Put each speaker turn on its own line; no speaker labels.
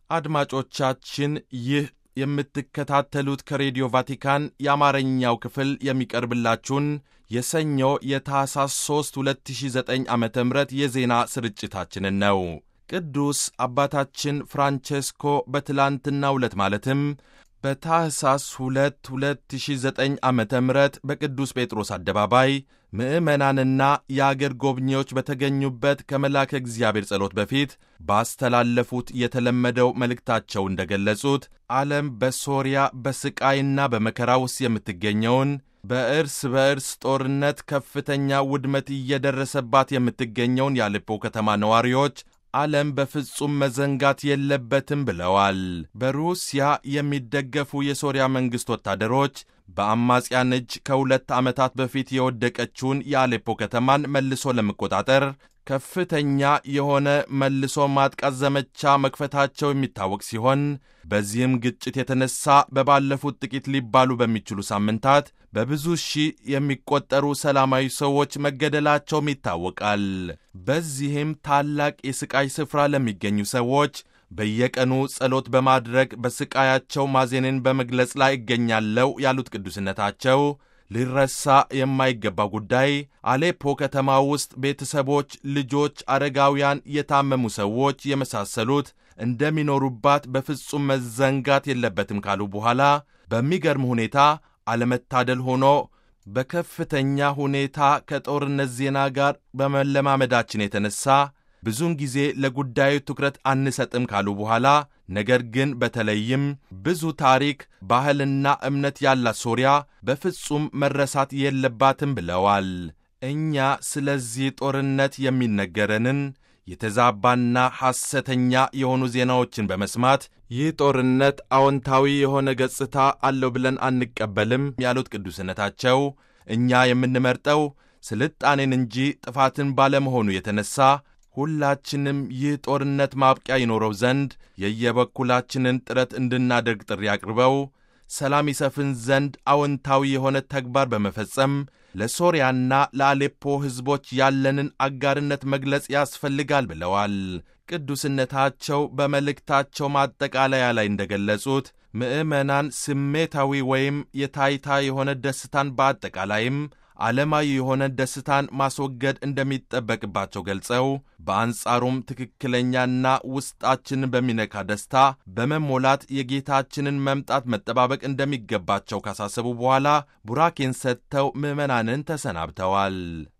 አድማጮቻችን ይህ የምትከታተሉት ከሬዲዮ ቫቲካን የአማርኛው ክፍል የሚቀርብላችሁን የሰኞ የታህሳስ 3 2009 ዓ ም የዜና ስርጭታችንን ነው። ቅዱስ አባታችን ፍራንቼስኮ በትላንትናው ዕለት ማለትም በታህሳስ 2 2009 ዓ ም በቅዱስ ጴጥሮስ አደባባይ ምዕመናንና የአገር ጎብኚዎች በተገኙበት ከመልአከ እግዚአብሔር ጸሎት በፊት ባስተላለፉት የተለመደው መልእክታቸው እንደገለጹት ዓለም በሶርያ በስቃይና በመከራ ውስጥ የምትገኘውን በእርስ በእርስ ጦርነት ከፍተኛ ውድመት እየደረሰባት የምትገኘውን የአሌፖ ከተማ ነዋሪዎች ዓለም በፍጹም መዘንጋት የለበትም ብለዋል። በሩሲያ የሚደገፉ የሶርያ መንግሥት ወታደሮች በአማጽያን እጅ ከሁለት ዓመታት በፊት የወደቀችውን የአሌፖ ከተማን መልሶ ለመቆጣጠር ከፍተኛ የሆነ መልሶ ማጥቃት ዘመቻ መክፈታቸው የሚታወቅ ሲሆን በዚህም ግጭት የተነሳ በባለፉት ጥቂት ሊባሉ በሚችሉ ሳምንታት በብዙ ሺህ የሚቆጠሩ ሰላማዊ ሰዎች መገደላቸውም ይታወቃል። በዚህም ታላቅ የስቃይ ስፍራ ለሚገኙ ሰዎች በየቀኑ ጸሎት በማድረግ በስቃያቸው ማዜንን በመግለጽ ላይ እገኛለሁ ያሉት ቅዱስነታቸው ሊረሳ የማይገባ ጉዳይ አሌፖ ከተማ ውስጥ ቤተሰቦች፣ ልጆች፣ አረጋውያን፣ የታመሙ ሰዎች የመሳሰሉት እንደሚኖሩባት በፍጹም መዘንጋት የለበትም ካሉ በኋላ በሚገርም ሁኔታ አለመታደል ሆኖ በከፍተኛ ሁኔታ ከጦርነት ዜና ጋር በመለማመዳችን የተነሳ ብዙውን ጊዜ ለጉዳዩ ትኩረት አንሰጥም ካሉ በኋላ ነገር ግን በተለይም ብዙ ታሪክ፣ ባህልና እምነት ያላት ሶርያ በፍጹም መረሳት የለባትም ብለዋል። እኛ ስለዚህ ጦርነት የሚነገረንን የተዛባና ሐሰተኛ የሆኑ ዜናዎችን በመስማት ይህ ጦርነት አዎንታዊ የሆነ ገጽታ አለው ብለን አንቀበልም ያሉት ቅዱስነታቸው እኛ የምንመርጠው ስልጣኔን እንጂ ጥፋትን ባለመሆኑ የተነሳ ሁላችንም ይህ ጦርነት ማብቂያ ይኖረው ዘንድ የየበኩላችንን ጥረት እንድናደርግ ጥሪ አቅርበው ሰላም ይሰፍን ዘንድ አዎንታዊ የሆነ ተግባር በመፈጸም ለሶርያና ለአሌፖ ሕዝቦች ያለንን አጋርነት መግለጽ ያስፈልጋል ብለዋል። ቅዱስነታቸው በመልእክታቸው ማጠቃለያ ላይ እንደገለጹት ምዕመናን ስሜታዊ ወይም የታይታ የሆነ ደስታን በአጠቃላይም ዓለማዊ የሆነ ደስታን ማስወገድ እንደሚጠበቅባቸው ገልጸው በአንጻሩም ትክክለኛና ውስጣችንን በሚነካ ደስታ በመሞላት የጌታችንን መምጣት መጠባበቅ እንደሚገባቸው ካሳሰቡ በኋላ ቡራኬን ሰጥተው ምዕመናንን ተሰናብተዋል።